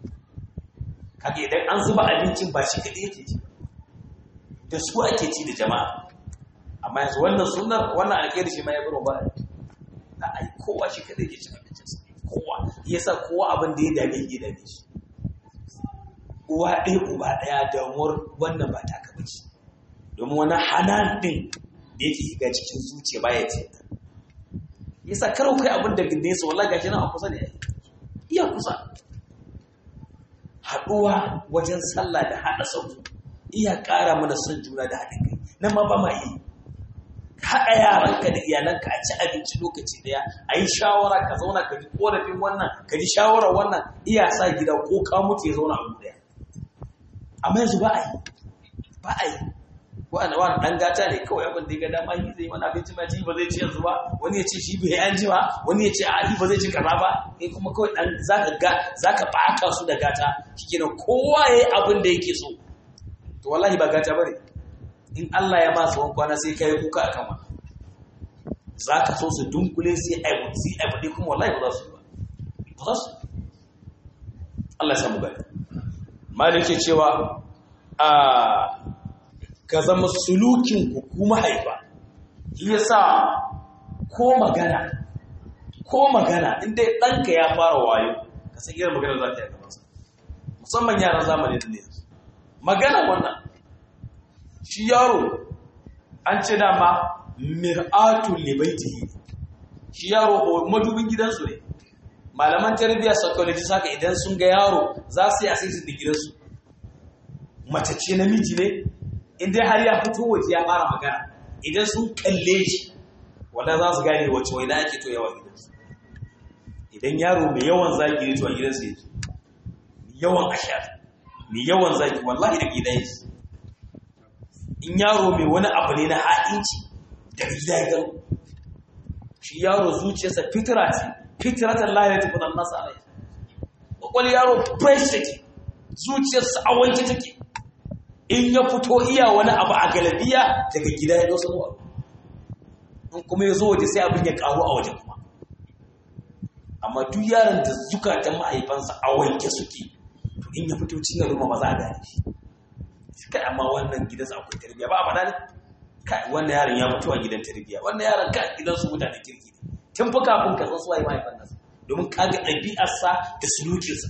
kaga idan an zuba abincin ba shi kaɗai yake ci da su ake ci da jama'a amma yanzu wannan sunar wannan alƙairi shi ma ya baro ba a ai kowa shi kaɗai yake cin abincin sa kowa yasa kowa abin da ya dame ya dame shi uwa ɗaya uba ɗaya damuwar wannan ba ta kaba ce domin wani hanan ɗin da yake shiga cikin zuciya baya ce yasa karo kai abin da nesa wallahi gashi nan a kusa ne iya kusa haɗuwa wajen sallah da haɗa sautu iya ƙara mana son juna da haɗin kai nan ma ba ma yi haɗa yaranka da iyalanka a ci abinci lokaci ɗaya a yi shawara ka zauna ka ji ƙorafin wannan ka ji shawarar wannan iya sa gida ko ka mutu ya zauna a ɗaya amma yanzu ba a yi ba a yi wani wani ɗan gata ne kawai abin da ya ga dama yi zai mana abinci ma ci ba zai ci yanzu ba wani ya ce shi bai an ji ba wani ya ce a ba zai ci kaza ba kai kuma kawai ɗan zaka ga zaka baka su da gata shikenan kowa ya yi abin da yake so to wallahi ba gata bane in Allah ya ma tsawon kwana sai kai kuka akan wannan za ka so su dunkule sai a yi a faɗi kuma wallahi ba za su yi ba ba za su Allah ya samu gani malik ke cewa a ka zama sulukin hukuma haifa shi yasa ko magana ko magana inda ɗanka ya fara wayo ka san irin magana za ta yi gabansa musamman yaran zamani da ne magana wannan shi yaro an ce dama mir'atul libaitihi shi yaro madubin gidansu ne malaman tarbiyya psychology saka idan sun ga yaro za su yi asisi da gidansu mace ce namiji ne inda har ya fito waje ya fara magana idan sun kalle shi wanda za su gane wacce waina ake to yawa gidansu idan yaro mai yawan zagi ne to a gidansu yake mai yawan ashar mai yawan zagi wallahi da gidan shi in yaro mai wani abu ne na ha'inci da gida ya gano shi yaro zuciyarsa fitira ce fitiratan layar ta kudan nasa rai kwakwal yaro fresh take zuciyarsa a wanke take in ya fito iya wani abu a galabiya daga gida ya dosa zuwa in kuma ya zo waje sai abin ya karu a waje kuma amma duk yaron da zukatan mahaifansa a wanke suke to in ya fito cin ruma ba za a gane shi kai amma wannan gidansa akwai tarbiyya ba a faɗa ne kai wannan yaron ya fito a gidan tarbiyya wannan yaron kai gidan su mutane kirki ne tun fa kafin ka san suwaye mahaifan nasa domin ka ga ɗabi'arsa da sulukinsa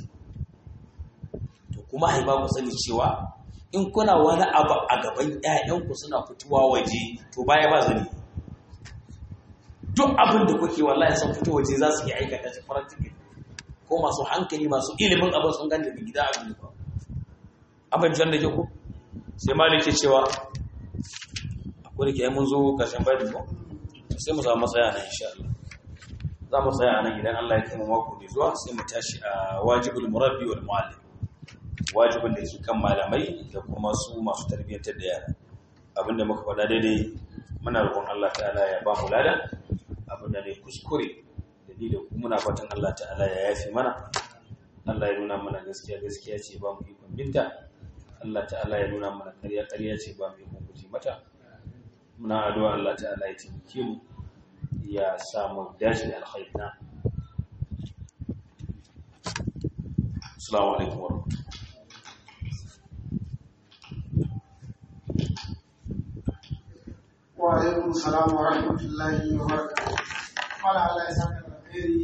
to kuma haifa ku sani cewa in kuna wani abu a gaban ƴaƴanku suna fitowa waje to baya ba zani duk abin da kuke wallahi sun fito waje za su yi aikata shi practical ko masu hankali masu ilimin abin sun gane da gida abin da abin jan da ke ku sai malik ke cewa akwai da ke mun zo ƙarshen bayan ko sai mu samu matsaya nan insha Allah za mu tsaya nan idan Allah ya kai mu mako mai zuwa sai mu tashi a wajibul murabbi wal muallim wajibin da ke kan malamai da kuma su masu tarbiyyantar da yara abinda muka faɗa daidai muna roƙon Allah ta'ala ya ba mu lada abinda ne kuskure da ni da kuma muna fatan Allah ta'ala ya yafi mana Allah ya nuna mana gaskiya gaskiya ce ba mu ikon binta Allah ta'ala ya nuna mana ƙarya ƙarya ce ba mu ikon guje mata muna addu'a Allah ta'ala ya taimake mu ya samu dashi da alkhairi na assalamu alaikum warahmatullahi wa alaikum salam wa rahmatullahi wa barakatuh. Mala Allah ya saka alkhairi